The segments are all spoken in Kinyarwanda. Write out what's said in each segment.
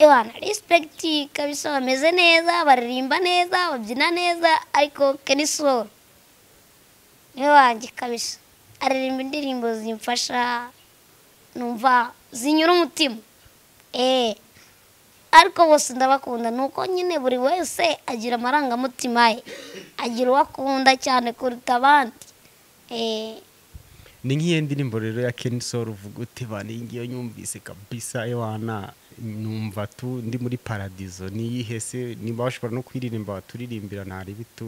abantu risipuregiti kabisa bameze neza baririmba neza babyina neza ariko keni solo niwe wanjye kabisa aririmba indirimbo zimfasha numva zinyura umutima eee ariko bose ndabakunda ni uko nyine buri wese agira amarangamutima ye agira uwo akunda cyane kuruta abandi Eh, ni nk'iyo ndirimbo rero ya keni soro uvuga uti ba iyi ngiyo nyumvise kabisa ewana numva tu ndi muri paradizo niyihe se niba bashobora no kuyiririmba baturirimbira ntari bitu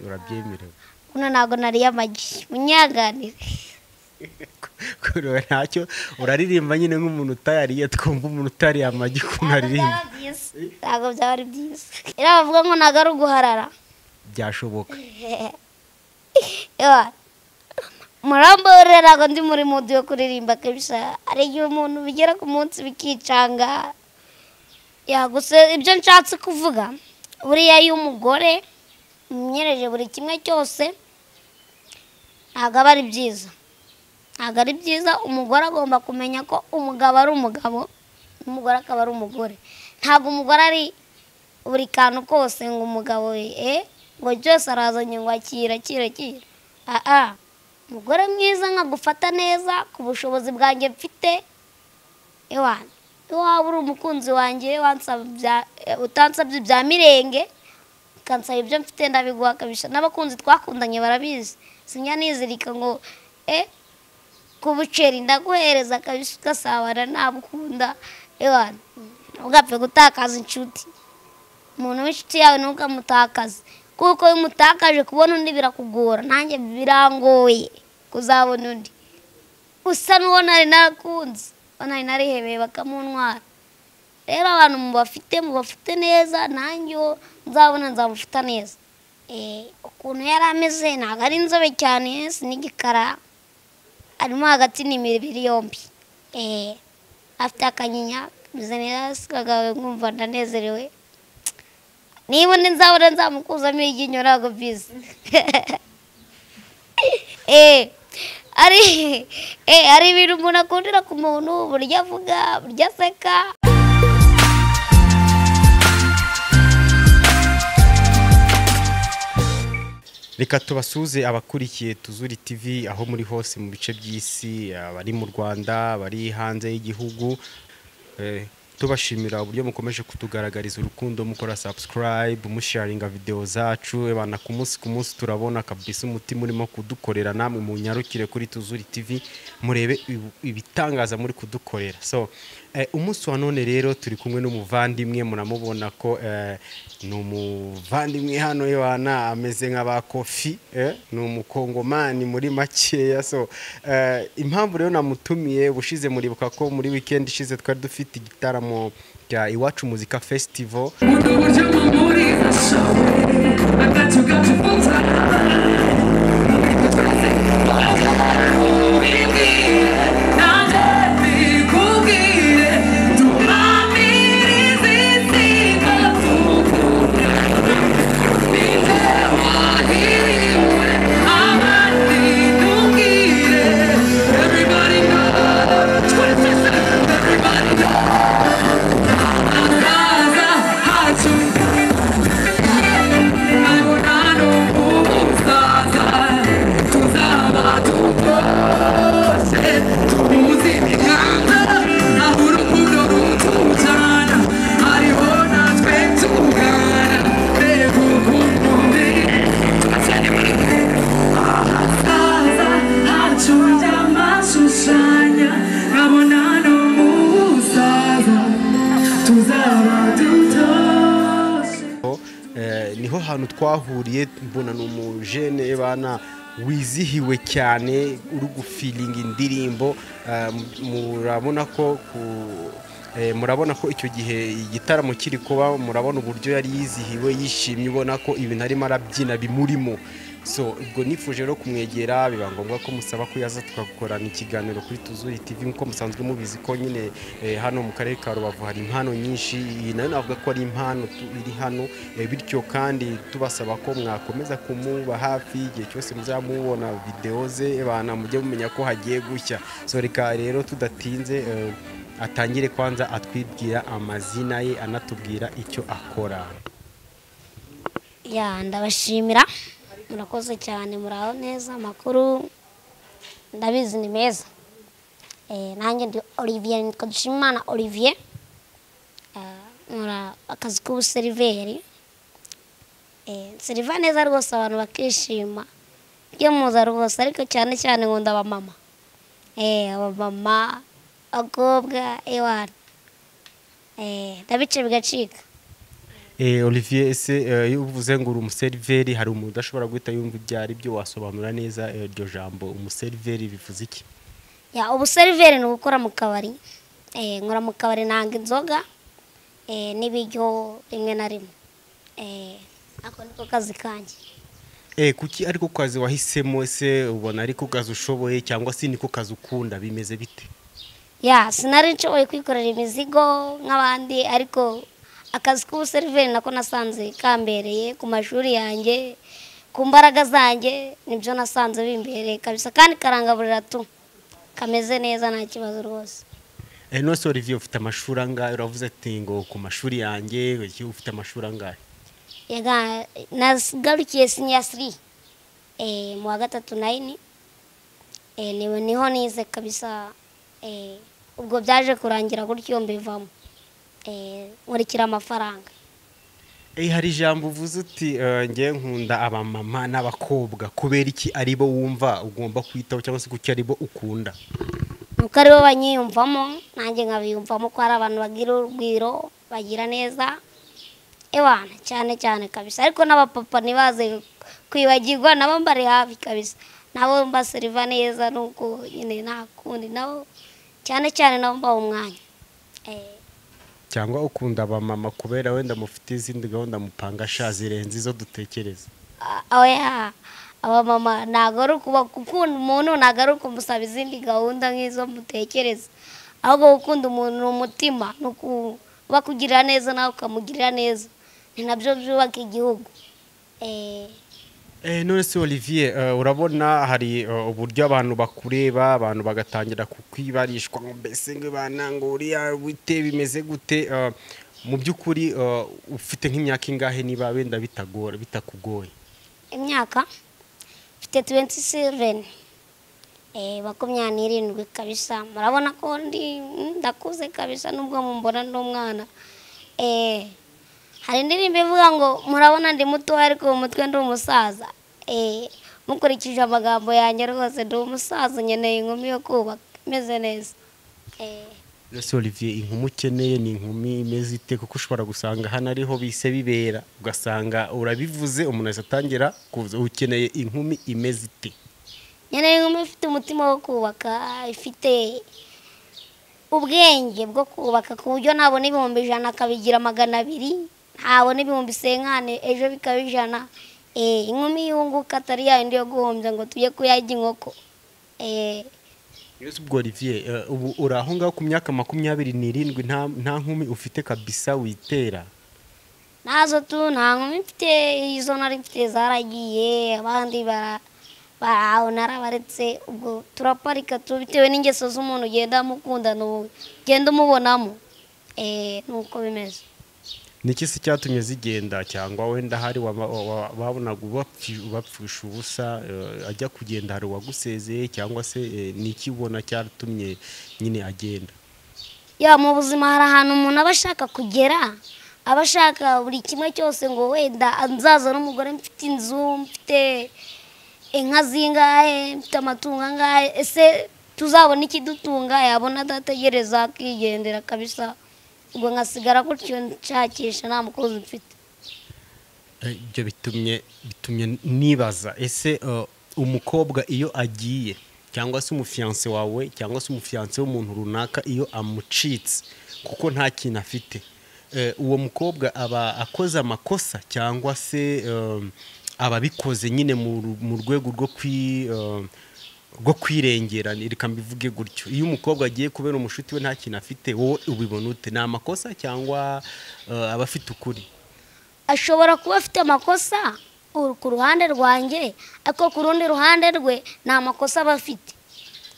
urabyemerewe kuno ntabwo nari amagi munyaganire kureba ntacyo uraririmba nyine nk'umuntu utayariye twumva umuntu utariye amagi ukuntu aririmba ntabwo byaba ari byiza rero bavuga ngo ntabwo ari uguharara byashoboka Ewa, murambore ntabwo ndi muri mudu yo kuririmba kabisa hari igihe umuntu bigera ku munsi bikicanga yaguse ibyo nshatse kuvuga buriya iyo umugore umwiyereje buri kimwe cyose ntabwo aba ari byiza ntabwo ari byiza umugore agomba kumenya ko umugabo ari umugabo n'umugore akaba ari umugore ntabwo umugore ari buri kantu kose ngo umugabo we eh, ngo byose arazanye ngo akira akira akira aha umugore mwiza nkagufata neza ku bushobozi bwanjye mfite ewana iyo waba uri umukunzi wanjye wansaba ibya- eh, utansabye ibya mirenge ukansaba ibyo mfite ndabiguha kabisa n'abakunzi twakundanye barabizi sinya nizirika ngo eh ku buceri ndaguhereza kabisa ugasabana nabukunda ewana ntugapfe gutakaza inshuti umuntu w'inshuti yawe ntukamutakaze kuko iyo umutakaje kubona undi birakugora nanjye birangoye kuzabona undi usa n'uwo nari nakunze uwo nari narihebeye bakamuntwara rero abantu mubafite mubafite neza nanjye uwo nzabona nzamufata neza Eh, ukuntu yari ameze ntabwo ari inzobe cyane si n'igikara arimo hagati ni imibiri yombi Eh, afite akanyinya kameze neza sikagawe nkumva ndanezerewe niba undi nzabona nzamukuzamo iryinyo ntabwo bizi Eh, ari eh, hari ibintu umuntu akundira ku muntu uburyo avuga uburyo aseka reka tubasuze abakurikiye tuzuri tv aho muri hose mu bice by'isi abari mu rwanda abari hanze y'igihugu Eh, tubashimira uburyo mukomeje kutugaragariza urukundo mukora subscribe musharinga videwo zacu ebana ku munsi ku munsi turabona kabisa umutima urimo kudukorera namwe munyarukire kuri tuzuri tv murebe ibi- ibitangaza muri kudukorera so eh, umunsi wa none rero turi kumwe n'umuvandimwe munamubona ko eh, ni umuvandimwe hano ebana ameze nk'abakofi eh, ni umukongomani muri makeya so eh, impamvu rero namutumiye ubushize muribuka ko muri weekend ishize twari dufite igitaramo cya iwacu muzika festival Umuntu uburyo mumuriza shawe Atatu gacufunza Nanjye bikubwire Tumamiriza insinga tukunda Ninde wahiriwe Abandi tubwire Everybody knows 27 Everybody knows Amashushanya nkabona no mu busaza tuzaba dutoshe Eh, niho hantu twahuriye mbona ni umujene bana wizihiwe cyane uri gufilinga indirimbo eh, mu- murabona ko ku- eh, murabona ko icyo gihe igitaramo kiri kuba murabona uburyo yari yizihiwe yishimye ubona ko ibintu arimo arabyina bimurimo so ubwo nifuje rero kumwegera biba ngombwa ko musaba ko yaza tugakorana ikiganiro kuri tuzuri tv nk'uko musanzwe mubizi ko nyine eh, hano mu karere ka rubavu hari impano nyinshi iyi nayo navuga ko ari impano tu- iri hano eh, bityo kandi tubasaba ko mwakomeza kumuba hafi igihe cyose muzaba mubona videwo ze bana mujye mumenya ko hagiye gushya so reka rero tudatinze eh, atangire kwanza atwibwira amazina ye anatubwira icyo akora ya ndabashimira murakoze cyane muraho neza amakuru ndabizi ni meza Eh, nanjye ndi olivier nitwa dushimimana olivier Eh, nkora akazi k'ubuseriveri Eh, seriva neza rwose abantu bakishima iyo muza rwose ariko cyane cyane nkunda abamama Eh, abamama abakobwa ewana Eh, ndabica bigacika Eh, Olivier ese eh, iyo uvuze ngo uri umuseriveri hari umuntu udashobora guhita yumva ibyo ari byo wasobanura neza eh, iryo jambo umuseriveri bivuze iki ya ubuseriveri ni ugukora mu kabari Eh, nkora mu kabari nanga inzoga eh, n'ibiryo rimwe na rimwe Eh, ako niko kazi kanjye Eh, kuki ariko kazi wahisemo ese ubona ariko kazi ushoboye cyangwa se niko kazi ukunda bimeze bite ya sinari nshoboye kwikorera imizigo nk'abandi ariko akazi k'ubuseriveri nako nasanze kambereye ku mashuri yanjye ku mbaraga zanjye nibyo nasanze bimbereye kabisa kandi karangaburira tu kameze neza nta kibazo rwose eh, none se Olivier ufite amashuri angahe uravuze ati ngo ku mashuri yanjye iki ufite amashuri angahe yaga nagarukiye siniya siri eh, mu wa gatatu nayini eh, niwe niho nize kabisa eh, ubwo byaje kurangira gutyo mbivamo eh, nkurikira amafaranga Eh, hari ijambo uvuze uti eh, ngiye nkunda abamama n'abakobwa kubera iki ari bo wumva ugomba kwitaho cyangwa se kuki ari bo ukunda nuko ari bo banyiyumvamo nanjye nkabiyumvamo ko hari abantu bagira urugwiro bagira neza ewana cyane cyane kabisa ariko n'abapapa ntibaze kwibagirwa nabo mbari hafi kabisa nabo mbaseriva neza nuko nyine nta kundi nabo cyane cyane nabo mbaha umwanya Eh, cyangwa ukunda abamama kubera wenda mufite izindi gahunda mupanga sha zirenze izo dutekereza a- oya abamama ntabwo ari ukuba gukunda umuntu ntabwo ari ukumusaba izindi gahunda nk'izo mutekereza ahubwo gukunda umuntu ni umutima ni ukuba kugirira neza nawe ukamugirira neza ni nabyo byubaka igihugu Eh, Eh, none se olivier eh, urabona hari eh, uburyo abantu bakureba abantu bagatangira kukwibarishwa ngo mbese ngo bana ngo uriya bite bimeze gute Eh, mu by'ukuri eh, ufite nk'imyaka ingahe niba wenda bitagora bitakugoye imyaka mfite tuwenti seveni makumyabiri n'irindwi kabisa murabona ko ndi ndakuze kabisa nubwo mumbona n'umwana Eh, hari indirimbo ivuga ngo murabona ndi muto ariko mu mutwe ndi umusaza Eh, mukurikije amagambo yanjye rwose ndi umusaza nkeneye inkumi yo kubaka imeze neza Eh, ese olivier inkumi ukeneye ni inkumi imeze ite kuko ushobora gusanga hano ariho bise bibera ugasanga urabivuze umuntu ahise atangira kuvuza ukeneye inkumi imeze ite nkeneye inkumi ifite umutima wo kubaka ifite ubwenge bwo kubaka ku buryo nabona ibihumbi ijana akabigira magana abiri ntabona ibihumbi senkane ejo bikaba ijana Eh, inkumi yunguka atari yayindi yo guhombya ngo tujye kuyarya inkoko Eh, Yesu ubwo Olivier eh, ubu uri aho ngaho ku myaka makumyabiri n'irindwi nta nta nkumi ufite kabisa witera nazo tu nta nkumi mfite izo nari mfite zaragiye abandi bara- baraho narabaretse ubwo turaparika tu bitewe n'ingeso z'umuntu ugenda amukunda ugenda umubonamo Eh, nuko bimeze niki se cyatumye zigenda cyangwa wenda hari wama- wa- wa- wabonaga ubapfi- ubapfusha ubusa eh, ajya kugenda hari uwagusezeye cyangwa se eh, niki ubona cyatumye nyine agenda ya mu buzima hari ahantu umuntu aba ashaka kugera aba ashaka buri kimwe cyose ngo wenda nzaza n'umugore mfite inzu mfite inka zingahe mfite amatungo angahe ese tuzabona ikidutunga yabona adategereza akigendera kabisa ubwo nkasigara gutyo nshakisha nta mukozi mfite Eh, ibyo bitumye bitumye nibaza ese eh, umukobwa iyo agiye cyangwa se umufiyanse wawe cyangwa se umufiyanse w'umuntu runaka iyo amucitse kuko nta kintu afite Eh, uwo mukobwa aba akoze amakosa cyangwa se eh, ababikoze nyine mu ru- mu rwego rwo kwi eh, rwo kwirengera reka mbivuge gutyo iyo umukobwa agiye kubera umushuti we nta kintu afite wowe ubibona ute ni amakosa cyangwa eh, aba afite ukuri ashobora kuba afite amakosa uru- ku ruhande rwanjye ariko ku rundi ruhande rwe nta makosa aba afite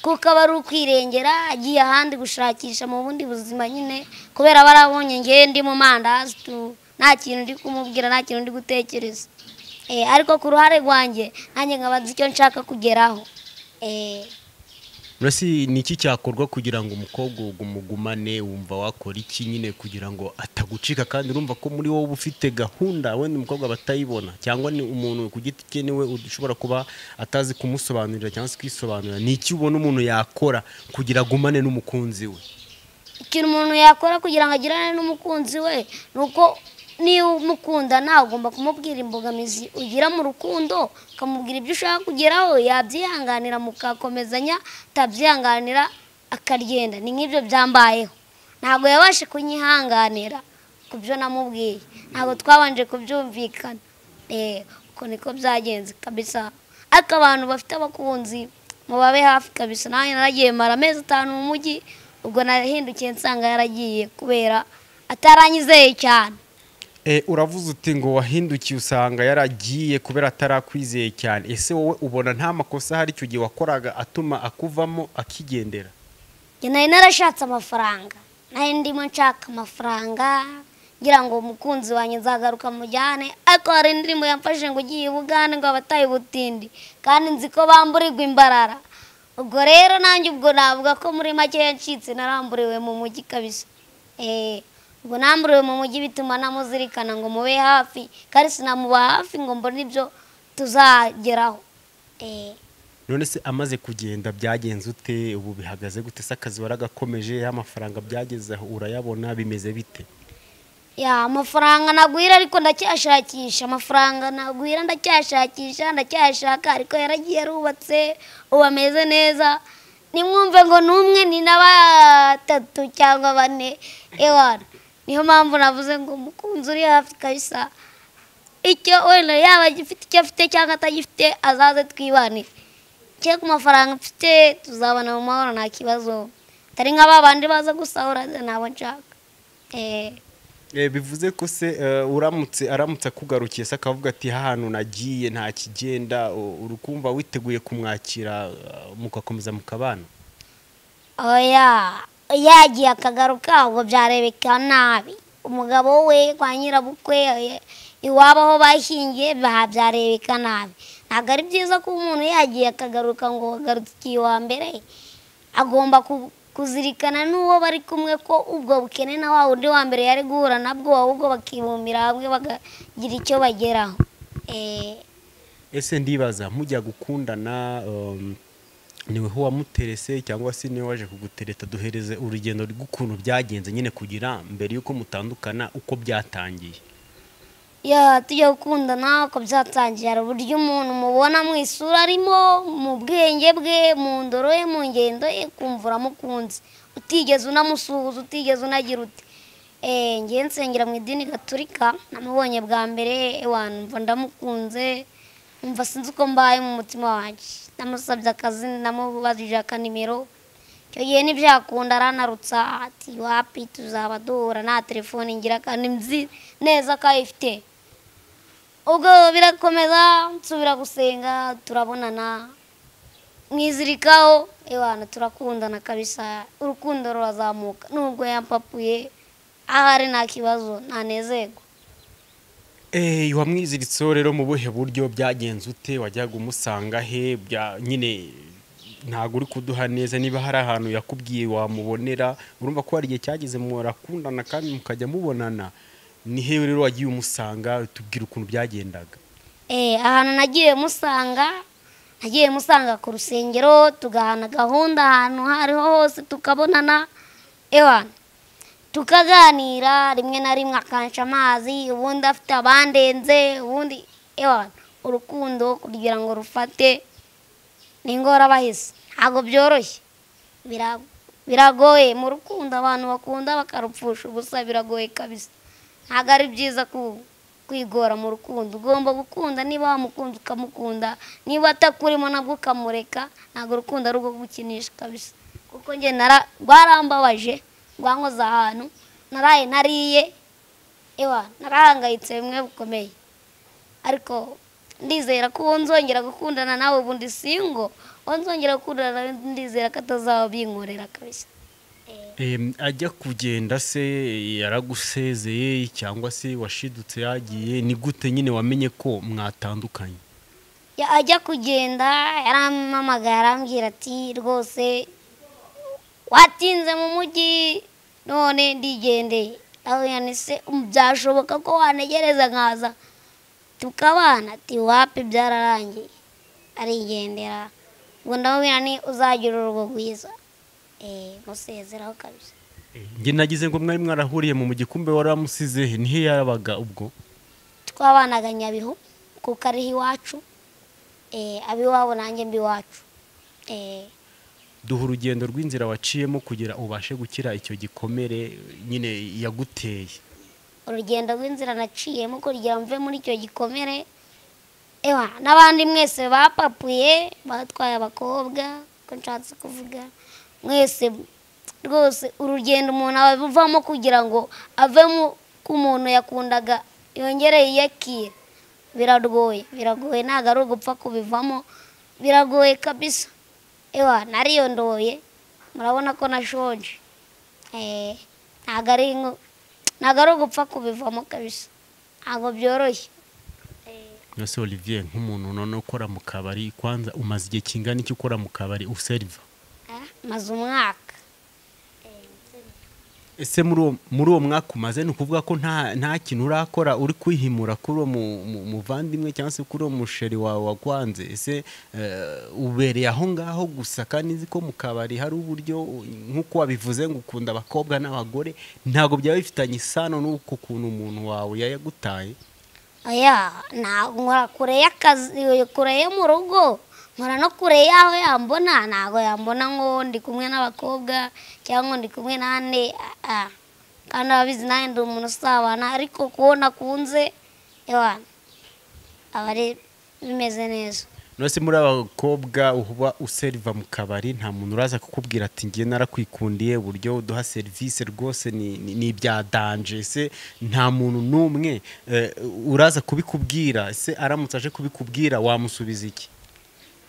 kuko aba ari ukwirengera agiye ahandi gushakisha mu bundi buzima nyine kubera aba arabonye ngewe ndi mu mandazi tu nta kintu ndi kumubwira nta kintu ndi gutekereza Eh, ariko ku ruhande rwanjye nanjye nkaba nzi icyo nshaka kugeraho Eh, Mbese ni iki cyakorwa kugira ngo umukobwa ugu- umugumane wumva wakora iki nyine kugira ngo atagucika kandi urumva ko muri wowe uba ufite gahunda wenda umukobwa batayibona cyangwa ni umuntu ku giti cye niwe ushobora kuba atazi kumusobanurira cyangwa se kwisobanurira ni iki ubona umuntu yakora kugira agumane n'umukunzi we ikintu umuntu yakora kugira ngo agirane n'umukunzi we ni uko niba umukundana ugomba kumubwira imbogamizi ugira mu rukundo ukamubwira ibyo ushaka kugeraho yabyihanganira mukakomezanya atabyihanganira akaryenda ni nk'ibyo byambayeho ntabwo yabashe kunyihanganira ku byo namubwiye ntabwo twabanje kubyumvikana Eh, uko niko byagenze kabisa ariko abantu bafite abakunzi mubabe hafi kabisa nanjye naragiye mara amezi atanu mu mujyi ubwo nahindukiye nsanga yaragiye kubera ataranyizeye cyane Eh, uravuze uti ngo wahindukiye usanga yaragiye kubera atarakwizeye cyane ese wowe ubona nta makosa hari icyo gihe wakoraga atuma akuvamo akigendera Njye nari narashatse amafaranga nari ndimo nshaka amafaranga ngira ngo umukunzi wanjye nzagaruka mujyane ariko hari indirimbo yamfashe ngo ugiye i bugande ngo abataye ubutindi kandi nzi ko bamburirwa imbarara ubwo rero nanjye ubwo navuga ko muri make yacitse naramburiwe mu mujyi kabisa Eh, ubwo namburiwe mu mujyi bituma namuzirikana ngo mube hafi kandi sinamuba hafi ngo mbone ibyo tuzageraho Eh, none se amaze kugenda byagenze ute ubu bihagaze gute se akazi waragakomeje y'amafaranga byageze aho urayabona bimeze bite ya amafaranga nagwira ariko ndacyashakisha amafaranga nagwira ndacyashakisha ndacyashaka ariko yaragiye arubatse ubu ameze neza nimwumve ngo ni umwe ni na batatu cyangwa bane ewana niyo mpamvu navuze ngo umukunzi uri hafi kabisa icyo wenda yaba agifite icyo afite cyangwa atagifite azaze twibanire cye ku mafaranga mfite tuzabana mu mahoro nta kibazo atari nka ba bandi baza gusahura ntabwo nshaka eee Eh, bivuze ko se eh, uramutse aramutse akugarukiye se akavuga ati hantu nagiye nta kigenda u- uri kumva witeguye kumwakira eh, mugakomeza mukabana oya yagiye akagaruka ubwo byarebeka nabi umugabo we kwa nyirabukwe oya, iwabo aho bashyingiye ba- byarebeka nabi ntabwo ari byiza ko umuntu yagiye akagaruka ngo wagarutse iwa mbere agomba ku- kuzirikana n'uwo bari kumwe ko ubwo bukene na wa wundi wa mbere yari guhura nabwo ahubwo bakibumbira hamwe bakagira icyo bageraho Eh, ese ndibaza mujya gukundana um, niweho wamuterese cyangwa se niwe waje kugutereta duhereze urugendo rw'ukuntu byagenze nyine kugira mbere y'uko mutandukana uko byatangiye ya tujya gukundana uko byatangiye hari uburyo umuntu mubona mu isura arimo mu bwenge bwe mu ndoro ye mu ngendo ye ukumva uramukunze utigeze unamusuhuza utigeze unagira uti eee ngewe nsengera mu idini gaturika namubonye bwa mbere ewana mva ndamukunze mva sinzi uko mbaye mu mutima wanjye namusabye akazi namubajije akanimero icyo gihe ntibyakunda aranarutsa ati wapi tuzaba duhura nta telefone ngira kandi nzi neza ko ayifite ubwo birakomeza nsubira gusenga turabonana mwizirikaho ewana turakundana kabisa urukundo rurazamuka nubwo yampapuye ahari nta kibazo ntanezerwa Eh, wamwiziritseho rero mu buhe buryo byagenze ute wajyaga umusanga he bya nyine ntabwo uri kuduha neza niba hari ahantu yakubwiye wamubonera urumva ko hari igihe cyageze murakundana kandi mukajya mubonana ni hewe rero wagiye umusanga tubwira ukuntu byagendaga Eh, ahantu nagiye musanga nagiye musanga ku rusengero tugahana gahunda ahantu aho ariho hose tukabonana ewana tukaganira rimwe na rimwe akansha amazi ubundi afite abandenze ubundi ewana urukundo kugira ngo rufate ni ingorabahizi ntabwo byoroshye Bira- biragoye mu rukundo abantu bakunda bakarupfusha ubusa biragoye kabisa ntabwo ari byiza ku kwigora mu rukundo ugomba gukunda niba wamukunda ukamukunda niba atakurimo nabwo ukamureka ntabwo urukundo ari urwo gukinisha kabisa kuko njye nara rwarambabaje rwankoze ahantu naraye nariye ewa narahangayitse bimwe bikomeye ariko ndizera ko uwo nzongera gukundana nawe ubundi singo uwo nzongera gukundana nawe ndizera ko atazaba binkorera kabisa Em, ajya kugenda se yaragusezeye cyangwa se washidutse yagiye ni gute nyine wamenye ko mwatandukanye Ya- ajya kugenda yarampamagara arambwira ati rwose watinze mu mujyi none ndigendeye ndahuye se byashoboka ko wanegereza nkaza tukabana ati wapi byararangiye arigendera ubwo ndamubwira ni uzagira urugo rwiza Eh, musezeraho kabisa njye nagize ngo mwari mwarahuriye mu gikumbe waramusize he nihe yabaga ubwo twabanaga nyabihu kuko ariho iwacu Eh, ab'iwabo nanjye mbiwacu Eh, duha urugendo rw'inzira waciyemo kugira ubashe gukira icyo gikomere nyine yaguteye urugendo rw'inzira naciyemo kugira mve muri icyo gikomere ewa n'abandi mwese bapapuye batwaye abakobwa ko nshatse kuvuga mwese rwose urugendo umuntu abivamo kugira ngo ave mu ku muntu yakundaga yongere yiyakire biragoye biragoye ntabwo ari ugupfa kubivamo biragoye kabisa ewa nariyondoye murabona ko nashonje Eh, ntabwo ari nko- ntabwo ari ugupfa kubivamo kabisa ntabwo byoroshye mbese olivier nk'umuntu none ukora mu kabari kwanza umaze igihe kingana iki ukora mu kabari useriva Eh, maze umwaka ese muri uwo muri uwo mwaka umaze ni ukuvuga ko nta nta kintu urakora uri kwihimura kuri uwo mu- mu- muvandimwe cyangwa se kuri uwo musheri wawe wagwanze ese eh, ubereye aho ngaho gusa kandi nzi ko mu kabari hari uburyo u- nk'uko wabivuze ngo ukunda abakobwa n'abagore ntabwo byaba bifitanye isano n'uko ukuntu umuntu wawe yayagutaye oya ntabwo nkora kure y'akazi kure yo mu rugo nkora no kure y'aho yambona ntabwo yambona ngo ndi kumwe n'abakobwa cyangwa ngo ndi kumwe n'ande ah, ah. kandi ababizi nanjye ndi umuntu usabana ariko kubona akunze ewa aba ari bimeze neza nose muri abakobwa uba useriva mu kabari nta muntu uraza kukubwira ati ngiye narakwikundiye uburyo uduha serivisi rwose ni ni- ni ibya danje ese nta muntu n'umwe eh, uraza kubikubwira ese aramutse aje kubikubwira wamusubiza iki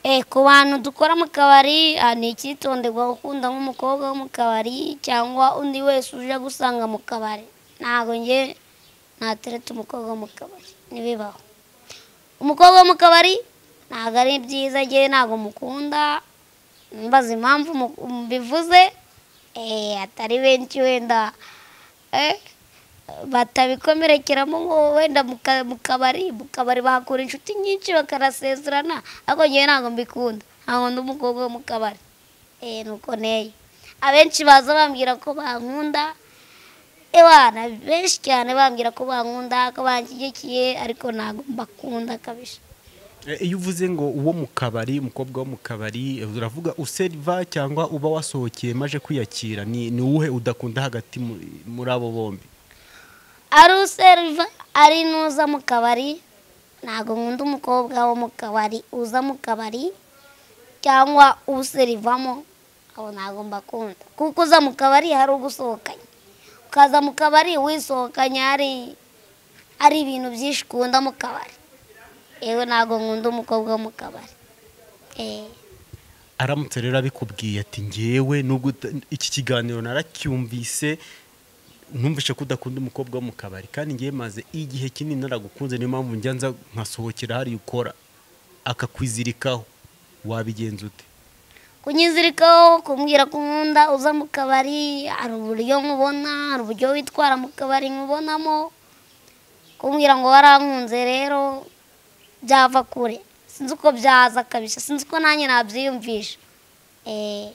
Eh, ku bantu dukora mu kabari ah, ni icyitonderwa gukunda nk'umukobwa wo mu kabari cyangwa undi wese uje gusanga mu kabari ntabwo njye natereta umukobwa wo mu kabari ntibibaho umukobwa wo mu kabari ntabwo ari byiza njye ntabwo mukunda mbaza impamvu mu- mbivuze eh, atari benshi wenda eh, batabikomerekeramo ngo wenda mu ka- mu kabari mu kabari bahakura inshuti nyinshi bakanasezerana ariko njyewe ntabwo mbikunda ntabwo ndi umukobwa wo mu kabari eh nuko nteye abenshi baza bambwira ko bankunda ewana benshi cyane bambwira ko bankunda ko banshyigikiye ariko ntabwo mbakunda kabisa Eh, iyo uvuze ngo uwo mu kabari umukobwa wo mu kabari eh, uravuga useriva cyangwa uba wasohokeye maje kwiyakira ni ni uwuhe udakunda hagati mu- muri abo bombi ari useriva ari n'uza mu kabari ntabwo nkunda umukobwa wo mu kabari uza mu kabari cyangwa userivamo abo ntabwo mbakunda kuko uza mu kabari hari ugusohokanye ukaza mu kabari wisohokanye hari hari ibintu byinshi ukunda mu kabari yewe ntabwo nkunda umukobwa wo mu kabari eh aramutse rero abikubwiye ati ngewe nubwo uta- iki kiganiro naracyumvise numvishe ko udakunda umukobwa wo mu kabari kandi ngewe maze igihe kinini naragukunze niyo mpamvu njya nza nkasohokera hariya ukora akakwizirikaho wabigenza ute kunyizirikaho kumbwira ko nkunda uza mu kabari hari uburyo nkubona hari uburyo witwara mu kabari nkubonamo kumbwira ngo warankunze rero byava kure sinzi uko byaza kabisa sinzi uko nanjye nabyiyumvisha eh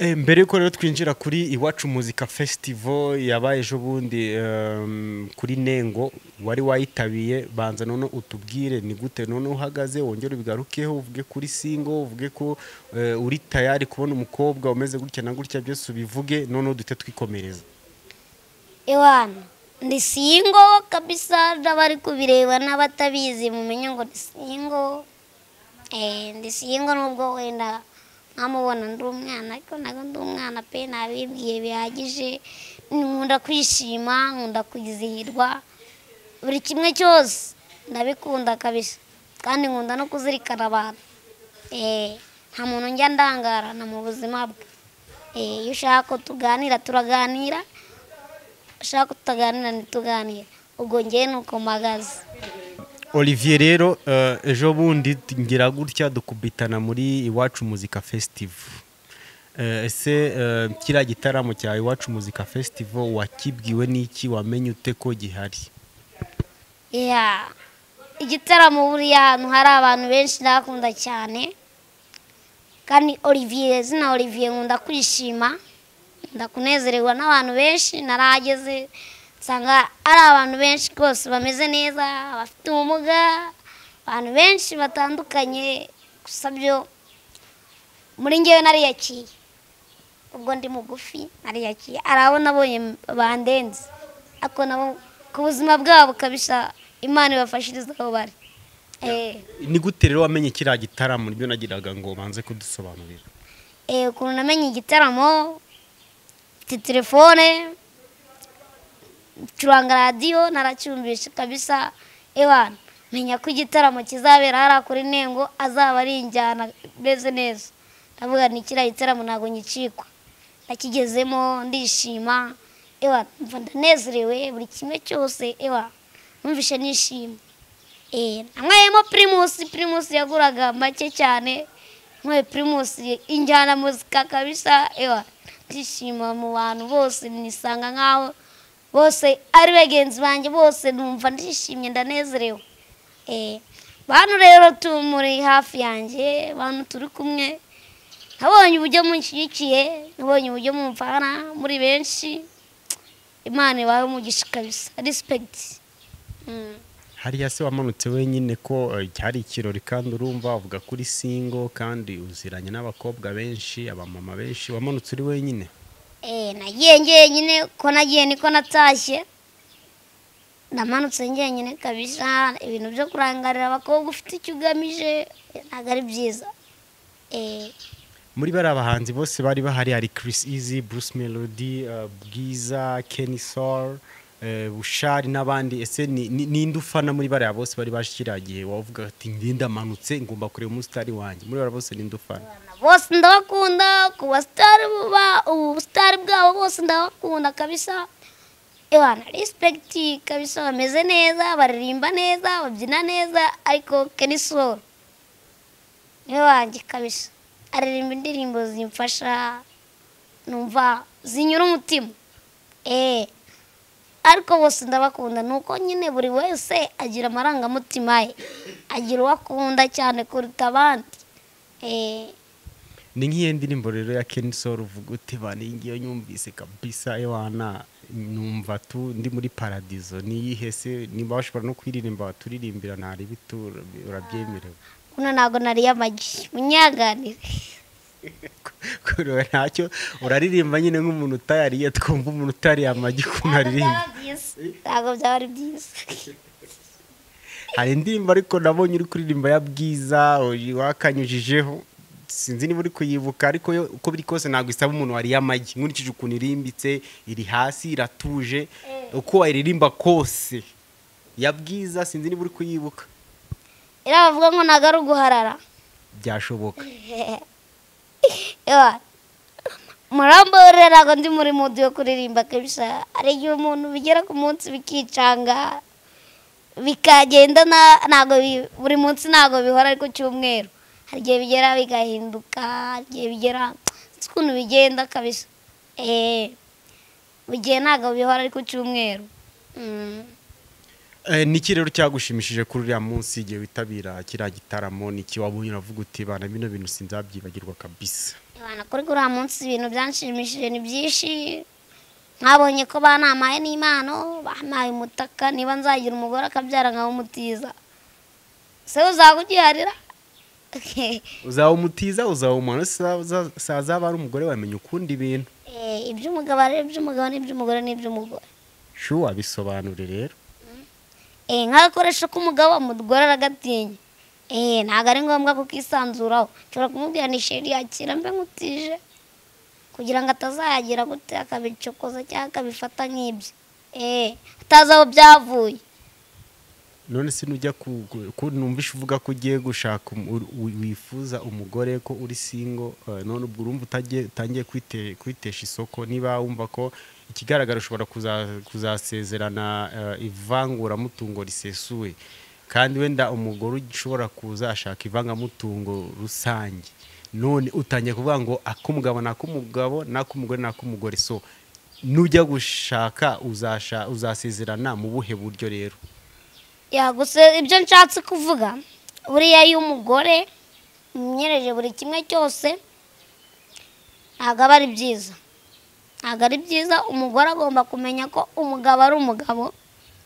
Eh, mbere yuko rero twinjira kuri iwacu muzika festival yabaye ejo bundi em, kuri nengo wari wayitabiye banza none utubwire ni gute none uhagaze wongere ubigarukeho uvuge kuri singo uvuge ko eh, uri tayari kubona umukobwa umeze gutya na gutya byose ubivuge none udute twikomereza Iwana ni singo kabisa n'abari kubireba n'abatabizi mumenye ngo ni singo Eh, ndi singo nubwo wenda nkamubona ndi umwana ariko ntabwo ndi umwana pe nabibwiye bihagije nkunda kwishima nkunda kwizihirwa buri kimwe cyose ndabikunda kabisa kandi nkunda no kuzirikana abantu Eh, nta muntu njya ndangarana mu buzima bwe Eh, iyo ushaka ko tuganira turaganira ushaka ko tutaganira ntituganire ubwo njyewe ni uko mpagaze olivier rero eh, ejo bundi ngira gutya dukubitana muri iwacu muzika fesitivu ese eh, kiriya gitaramo cya iwacu muzika fesitivu wakibwiwe n'iki wamenye ute ko gihari ya igitaramo buriya ahantu hari abantu benshi ndakunda cyane kandi olivier zina olivier nkunda kwishima nkunda kunezererwa n'abantu benshi narahageze nsanga ari abantu benshi rwose bameze neza abafite ubumuga abantu benshi batandukanye gusa byo muri ngewe nariyakiye ubwo ndi mugufi nariyakiye hari abo nabonye bandenze ariko nabo ku buzima bwabo kabisa imana ibafashiriza aho bari Eh. ni gute rero wamenye kiriya gitaramo nibyo nagiraga ngo banze kudusobanurira Eh, ukuntu namenye igitaramo mfite telefone ncuranga radiyo naracyumvisha kabisa ewana menya ko igitaramo kizabera hariya kuri nengo azaba ari injyana meze neza ndavuga ni kiriya gitaramo ntabwo nyicikwa nakigezemo ndishima ewana mva ndanezerewe buri kimwe cyose ewana numvishe nishimye Eh, nanyweyemo pirimusi pirimusi yaguraga make cyane nyweye pirimusi injyana muzika kabisa ewa ndishima mu bantu bose nisanga nkaho bose ari bagenzi banjye bose numva ndishimye ndanezerewe Eh, bantu rero tu- muri hafi yanjye bantu turi kumwe nabonye uburyo munshyigikiye nabonye uburyo mumvana muri benshi imana ibahe umugisha kabisa respekiti Mm. hariya se wamanutse wenyine ko eh, hari ikirori kandi urumva uvuga kuri singo kandi uziranye n'abakobwa benshi abamama benshi wamanutse uri wenyine Eh, nagiye njyenyine ko nagiye niko natashye ndamanutse njyenyine kabisa ibintu byo kurangarira abakobwa ufite icyo ugamije eh, ntabwo ari byiza Eh, muri bariya bahanzi bose bari bahari hari Chris Easy, Bruce Melody, eh, Bwiza, Kenny Soul, eh, Bushari n'abandi ese ni- ni- ninde ufana muri bariya bose bari baje kiriya gihe wavuga ati njye ndamanutse ngomba kureba umusitari wanjye muri bariya bose ninde ufana bose ndabakunda ku basitari ba ubusitari bwabo bose ndabakunda kabisa ebana respekiti kabisa bameze neza baririmba neza babyina neza ariko Kenny Soul niwe wanjye kabisa aririmba indirimbo zimfasha numva zinyura umutima eh ariko bose ndabakunda ni uko nyine buri wese agira amarangamutima ye agira uwo akunda cyane kuruta abandi Eh, ni nk'iyo ndirimbo rero ya Kenny Soul uvuga ute bane ngiyo nyumvise kabisa ewana numva tu ndi muri paradizo niyihe se niba bashobora no kuyiririmba baturirimbira ntari bitu urabyemerewe uno ntabwo nari amagi munyaganire kureba ntacyo uraririmba nyine nk'umuntu utayariye twumva umuntu utariye amagi ukuntu aririmba ntabwo byaba ari byiza hari indirimbo ariko nabonye uri kuririmba ya bwiza uyu wakanyujijeho sinzi niba uri kuyibuka ariko yo uko biri kose ntabwo isaba umuntu wariye amagi nkurikije ukuntu irimbitse iri hasi iratuje uko wayiririmba kose ya bwiza sinzi niba uri kuyibuka iriya bavuga ngo ntabwo ari uguharara byashoboka Ewa, murambabarira ntabwo ndi muri mudu yo kuririmba kabisa hari igihe umuntu bigera ku munsi bikicanga bikagenda na- ntabwo bi- buri munsi ntabwo bihora ariko cyumweru hari igihe bigera bigahinduka hari igihe bigera sinzi ukuntu bigenda kabisa eh igihe ntabwo bihora ariko cyumweru Mm. Eh, ni iki rero cyagushimishije kuri uriya munsi igihe witabira kiriya gitaramo ni iki wabonye uravuga uti bana bino bintu sinzabyibagirwa kabisa Abantu kuri uriya munsi ibintu byanshimishije ni byinshi mwabonye ko banampaye n'impano bampaye umutaka niba nzagira umugore akabyara nkawe umutiza se uzaba ugiharira uzaba umutiza uzaba umuntu sazaba ari umugore wamenya ukundi ibintu Eh, iby'umugabo ari iby'umugabo n'iby'umugore n'iby'umugore shu abisobanure rero Eh, nk'agakoresho k'umugabo mudwarara agatinya Eh, ntabwo ari ngombwa kukisanzuraho nshobora kumubwira ni sheri yakira mbe nkutije kugira ngo atazayagira gute akabicokoza cyangwa akabifata nk'ibyo Eh, atazi aho byavuye none se nujya ku ku- ku- numvishe uvuga ko ugiye gushaka um- ur- wi- wifuza umugore ko uri singo eh, none ubwo urumva utagiye- utangiye kwite- kwitesha isoko niba wumva ko ikigaragara ushobora kuza- kuzasezerana eh, ivanguramutungo risesuye kandi wenda umugore ushobora kuza ashaka ivangamutungo rusange none utangiye kuvuga ngo ak'umugabo ni ak'umugabo n'ak'umugore ni ak'umugore so nujya gushaka uzasha- uzasezerana mu buhe buryo rero Ya, gusa ibyo nshatse kuvuga buriya iyo umugore umwiyereje buri kimwe cyose ntabwo aba ari byiza ntabwo ari byiza umugore agomba kumenya ko umugabo ari umugabo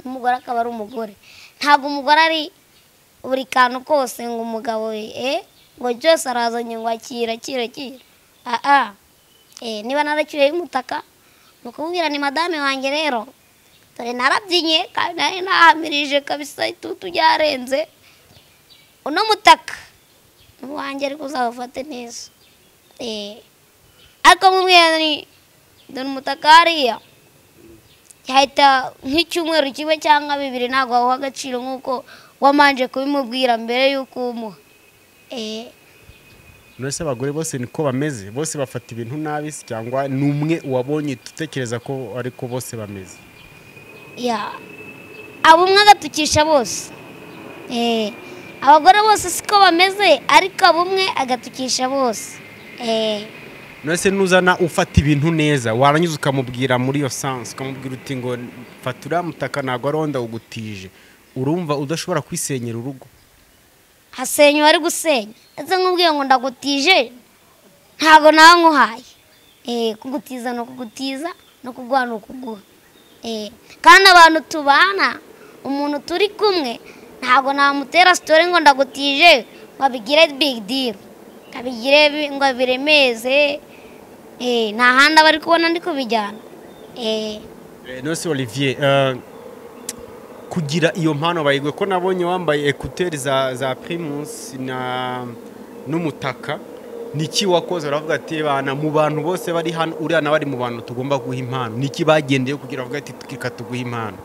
n'umugore akaba ari umugore ntabwo umugore ari buri kantu kose ngo umugabo eh ngo byose arazanye ngo akira akira akira aha eh niba naracyuyeho umutaka ni ukumubwira ni madame wanjye rero dore narabyinnye kandi nari nahamirije kabisa itutu ryarenze uno mutaka ni uwanjye ariko uzawufate neza Eh, ariko mubwira ni dore umutaka hariya yahita nk'icyumweru kimwe cyangwa bibiri ntabwo wawuha agaciro nk'uko wamanje kubimubwira mbere y'uko umuha Eh, Nonese abagore bose niko bameze bose bafata ibintu nabi se cyangwa ni umwe wabonye utekereza ko ariko bose bameze ya abo umwe agatukisha bose Eh, abagore bose siko bameze ariko abo umwe agatukisha bose Eh, nonese nuzana ufata ibintu neza warangiza ukamubwira muri iyo sansi ukamubwira uti ngo fata uriya mutaka ntabwo ari wenda ugutije urumva udashobora kwisenyera urugo hasenya uwari gusenya ndetse nk'ubwiye ngo ndagutije ntabwo nawe nkuhaye Eh, kugutiza ni ukugutiza no kuguha ni ukuguha Eh, kandi abantu tubana umuntu turi kumwe ntabwo namutera sitori ngo ndagutije ngo abigire big deal ngo abigire bi- ngo abiremeze Eh, nta handi aba ari kubona ndi kubijyana Eh, Eh, nonese olivier eh, kugira iyo mpano bayigwe ko nabonye wambaye ekuteri za za primus na n'umutaka niki wakoze baravuga ati bana mu bantu bose bari hano uriya nawe ari mu bantu tugomba guha impano niki bagendeye kugira bavuga ati reka tuguhe impano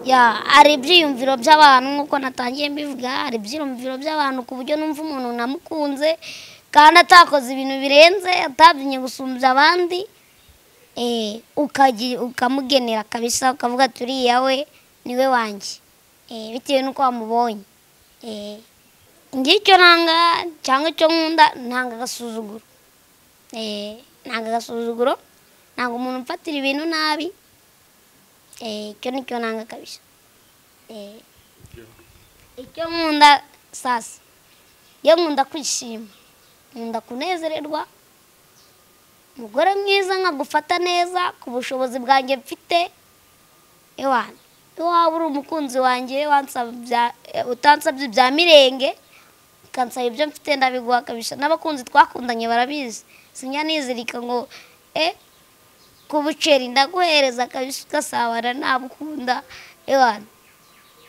ya hari ibyiyumviro by'abantu nk'uko natangiye mbivuga hari ibyiyumviro by'abantu ku buryo numva umuntu namukunze kandi atakoze ibintu birenze atabyinnye gusumbya abandi eh, ukagi- ukamugenera kabisa ukavuga ati uriya we niwe wanjye Eh, bitewe n'uko wamubonye Eh, ngira icyo nanga cyangwa icyo nkunda ntanga agasuzuguro Eh, nanga agasuzuguro ntabwo umuntu umfatira ibintu nabi Eh, icyo ni cyo nanga kabisa Eh, icyo nkunda sasa iyo nkunda kwishima nkunda kunezererwa umugore mwiza nkagufata neza ku bushobozi bwanjye mfite ewana iyo waba uri umukunzi wanjye wansaba ibya- eh, utansabye ibya mirenge ukansaba ibyo mfite ndabiguha kabisa n'abakunzi twakundanye barabizi sinjya nizirika ngo eh ku buceri ndaguhereza kabisa ugasabana nabukunda ewana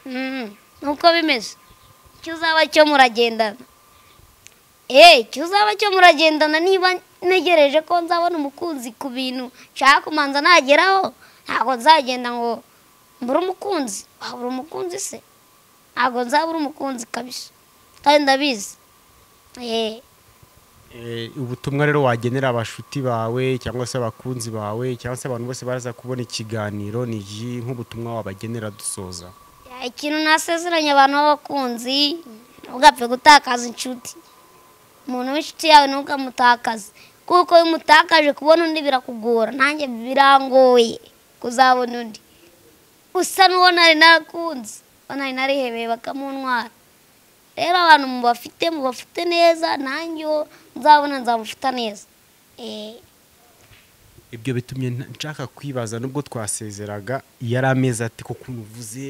Mm, nuko bimeze icyo uzaba cyo muragendana eee icyo uzaba cyo muragendana niba ntegereje ko nzabona umukunzi ku bintu nshaka kumanza nageraho ntabwo nzagenda ngo mbure umukunzi wabura umukunzi se ntabwo nzabura umukunzi kabisa kandi ndabizi eee Eh, ubutumwa rero wagenera abashuti bawe cyangwa se abakunzi bawe cyangwa se abantu bose baraza kubona ikiganiro ni iki nk'ubutumwa wabagenera dusoza ikintu nasezeranye abantu b'abakunzi ntugapfe gutakaza inshuti umuntu w'inshuti yawe ntukamutakaze kuko iyo umutakaje kubona undi birakugora nanjye birangoye kuzabona undi usa n'uwo nari narakunze uwo nari narihebeye bakamuntwara rero abantu mubafite mubafite neza nanjye uwo nzabona nzamufata neza Eh, Eh, ibyo bitumye nta- nshaka kwibaza nubwo twasezeraga yari amezi ati kuko umuvuze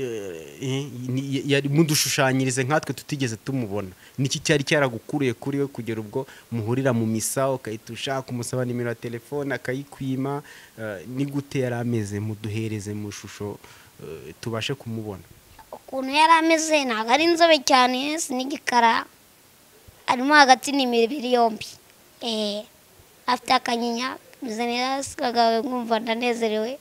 eh, ni- ya- yari mudushushanyirize nkatwe tutigeze tumubona niki cyari cyaragukuriye kuri we kugera ubwo muhurira mu misa ukahita ushaka umusaba nimero ya telefone akayikwima eh, ni gute yari ameze muduhereze mu ishusho eh, tubashe kumubona ukuntu yari ameze ntabwo ari inzobe cyane si n'igikara arimo hagati ni imibiri yombi eh afite akanyinya kameze neza sikagawe nkumva ndanezerewe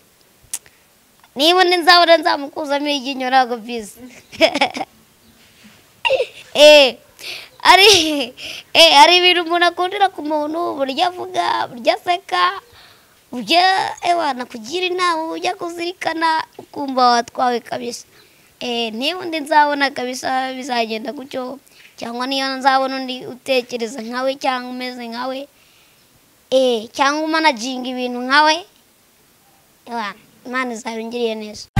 niba undi nzabona nzamukuzamo iryinyo ntabwo bizi eh ari eh hari ibintu umuntu akundira ku muntu burya avuga burya aseka burya ewa nakugira inama burya kuzirikana ukumva watwawe kabisa Eh, niba undi nzabona kabisa bizagenda gutyo cyangwa niyo nzabona undi utekereza nkawe cyangwa umeze nkawe eh, cyangwa umanaginga ibintu nkawe Ewa, imana izabingiriye neza